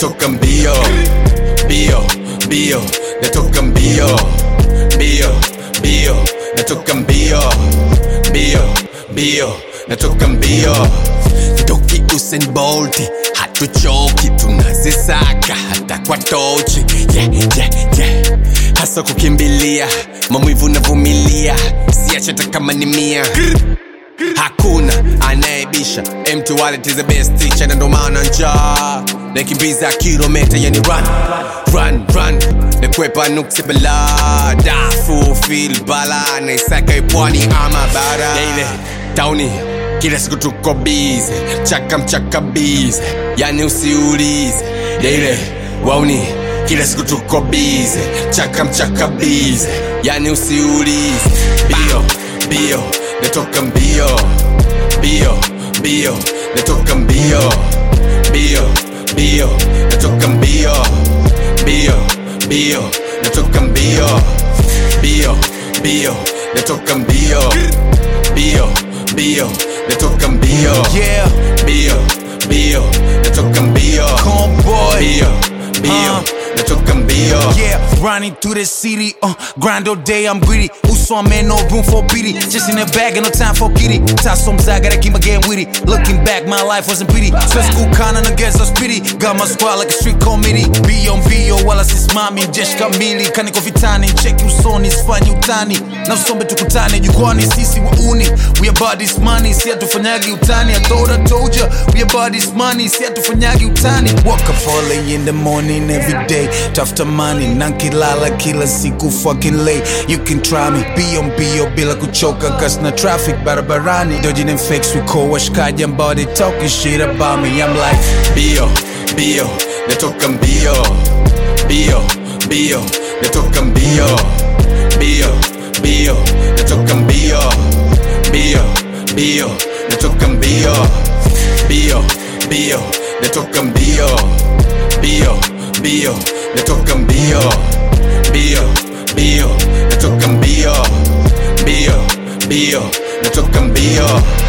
natoka mbio mbio mbio natoka mbio mbio mbio natoka mbio mbio mbio natoka mbio toki Usain Bolt hatuchoki tunazisaka hata kwa tochi yeah, yeah, yeah. hasa kukimbilia maumivu navumilia siache hata kama ni mia hakuna anayebisha mtu wallet is the best teacher na ndo maana njaa nakimbiza kilometa yani run run run nakwepa nuksi bala dafu fil bala naisaka ipwani ama bara ile tauni kila siku tuko bize chaka mchaka bize yani usiulize ile wauni kila siku tuko bize chaka mchaka bize yani usiulize bio bio natoka mbio mbio mbio natoka mbio mbio mbio natoka mbio mbio mbio natoka mbio mbio mbio natoka mbio mbio mbio natoka mbio Yeah, mbio mbio natoka mbio Convoy. mbio mbio Uh. natoka mbio Yeah, running through the city, uh, grind all day, I'm greedy. Uso, I'm in no room for pity. Just in the bag, and no time for kitty. Tasso I gotta keep my game witty. Looking back, my life wasn't pretty. So school kinda against us pity. Got my squad like a street committee. Be on bio, wala sisimami, jeshi kamili. Kaniko vitani, cheki usoni, sifanyi utani. Na usombe tukutane, jukwani, sisi wauni. We about this money, si hatufanyagi utani. I thought I told ya, we about this money, si hatufanyagi utani. Wake up early in the morning every day. Tafuta money, nankilala kila siku fucking late. You can try me, be on bio bila kuchoka cause na traffic barabarani. Dodging and fakes, we call washkaji ambao they talking shit about me. I'm like, mbio mbio natoka mbio mbio mbio natoka mbio mbio mbio natoka mbio mbio mbio natoka mbio mbio mbio natoka mbio mbio mbio natoka mbio mbio mbio natoka mbio mbio mbio natoka mbio